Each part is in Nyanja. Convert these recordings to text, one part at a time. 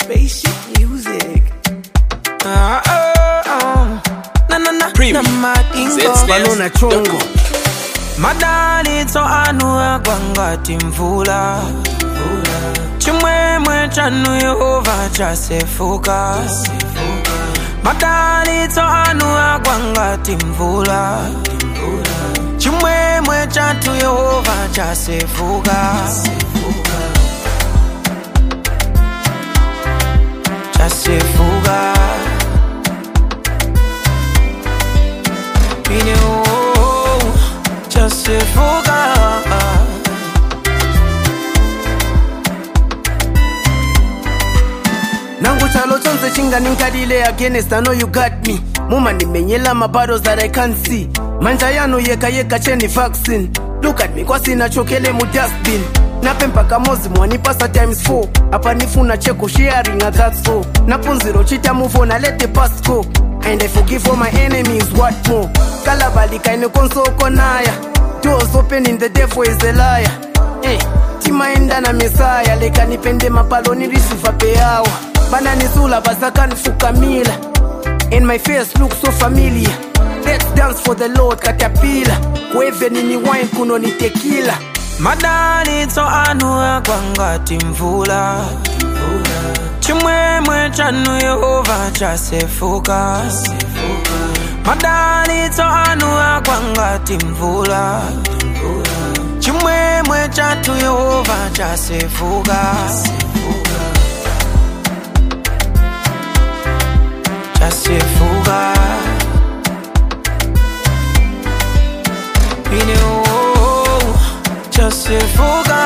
Spaceship music. Ah, ah, ah. Na na na. Premium. Na madingo. Zets balona chongo madalitso anu agwangati mvula chimwemwe chanu yehova chasefuka madalitso anu agwangati mvula chimwemwe chatu yehova chasefuka chasefuka ine oh, chasefuka nangu chalo chonse chinganinkalile against i know you got me mumandimenyela mabattles that i can't see manja yanu yeka yeka cheni vaccine look at me kwasina chokele mu dustbin nape mpaka mozi mwanipasa times 4 apa nifuna cheko sharing a that's all napunziro chita move on I let the past go and i forgive all my enemies what more kalabalika ine konsoko naya doors open in the devil is a liar eh, timaenda na mesaya leka nipende mapalo nilisifa peyawa bananisula basakanifukamila and my face look so familiar let's dance for the lord katapila kuevenini wine kuno ni tekila madalitso anu agwangati mvula chimwemwe chanu yehova chasefuka madalitso anu agwangati mvula chimwemwe chatu yehova chasefuka chasefuka ine oh, chasefuka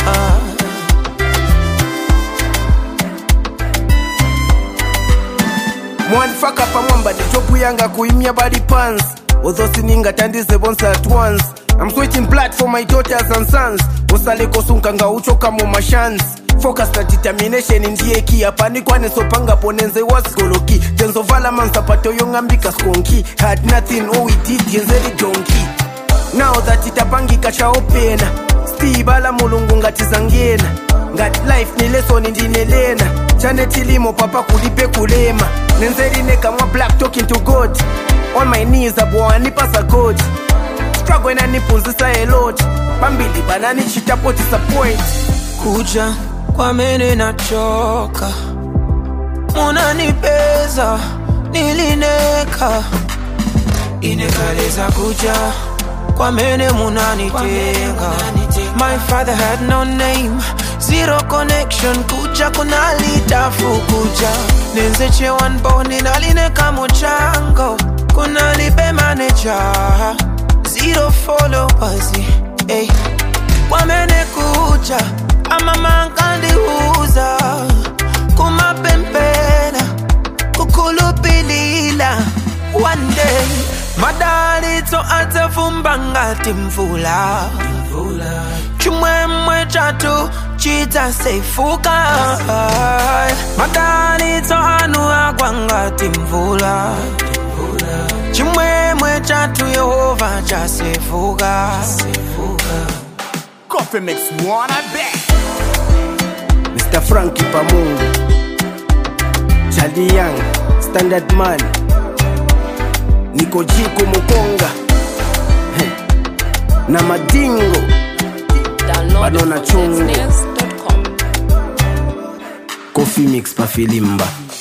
mwanifaka pamwamba ndichopu yanga kuimya body pants although siningatandize bonse at once i'm switching blood for my daughters and sons usaleko nga uchoka mu mashans focus na determination ndiye ki apanikwanesopanga ponenze wasigoloki tenzovala mansapato yong'ambika skonki had nothing all we did yenzeri donki now that itapangika chaopena stibala mulungu ngatizangena ngati life ni lesoni ndinelena chane chilimo papa kulipe kulema nenzerine kamwa black talking to god on my knees abwanipasa god struggle inanipunzisa a lot pambili bananichitapo disappoint kuja kwamene nachoka munanipeza nilineka inekaleza kuja kwamene munanitenga my father had no name zero connection kuja kunalitafu kuja nenzeche wanboni nalineka muchango kunalibe maneja zero followers hey. kwamene kuja amamankandiuza kumapempena kukhulupilila one day madalitso atafumba ngati mvula chimwemwe chatu chidzasefuka madalitso anu agwa ngati mvula chimwemwe chatu yehova chasefuka Coffee mix one, I bet. mr franki pamungu chali young standard man niko jiko mukonga Heh. na madingo Download Banana it chungu. from zsnails.com. coffee mix pafilimba